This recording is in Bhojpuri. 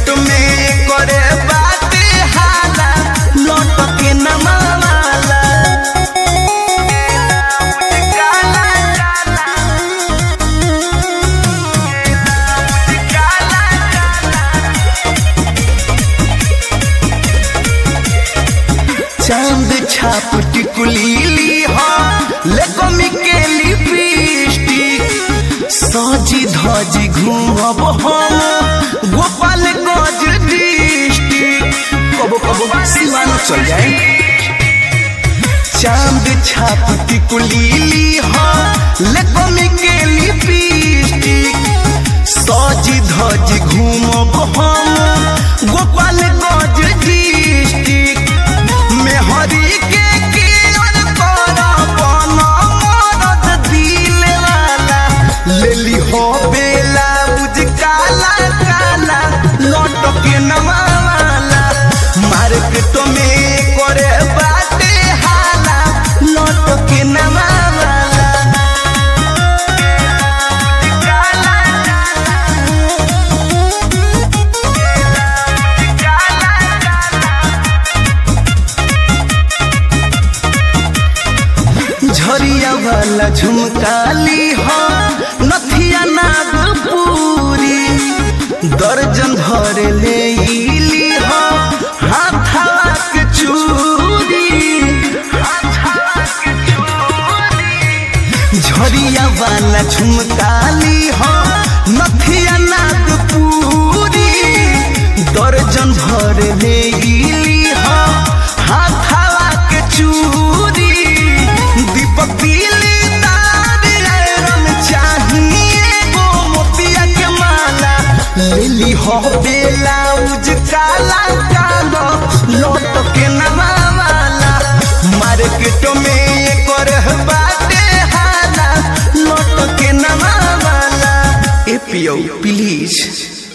मार्केट में करे बाटे हाला लौट के नमावाला काला काला काला चांद छाप टिकुली ली हो लेको मिकेली लिपस्टिक सजी धजी घूमब हम गोपाल गंज डिस्ट्रिक्ट कबो कबो सीमा न चल जाए चांद छाप टिकुली ली हो लेको मिकेली लिपस्टिक सजी धजी घूमब हम गोपाल गंज डिस्ट्रिक्ट मेहरी के केयर कर बन मरद दिल वाला लेली हो बेला बुझ काला काला लौट के नवाला मार्केट में करे बाटे हाला लौट के नवाला काला काला झरिया वाला झुमकाली हो नथिया नागपुरी दर्जन भर ले इली हो हाथवा के चूड़ी हाथवा के चूड़ी झरिया वाला झुमकाली हो नथिया नागपुरी दर्जन भर ले इली हो हाथवा के चूड़ी दीपक दिली तार आयरन चाहिए गो मोतिया के माला लेली हो बेलाउज काला कालो लौट के नवाला मार्केट में कर बाटे हाला लौट के नवाला ए पियो प्लीज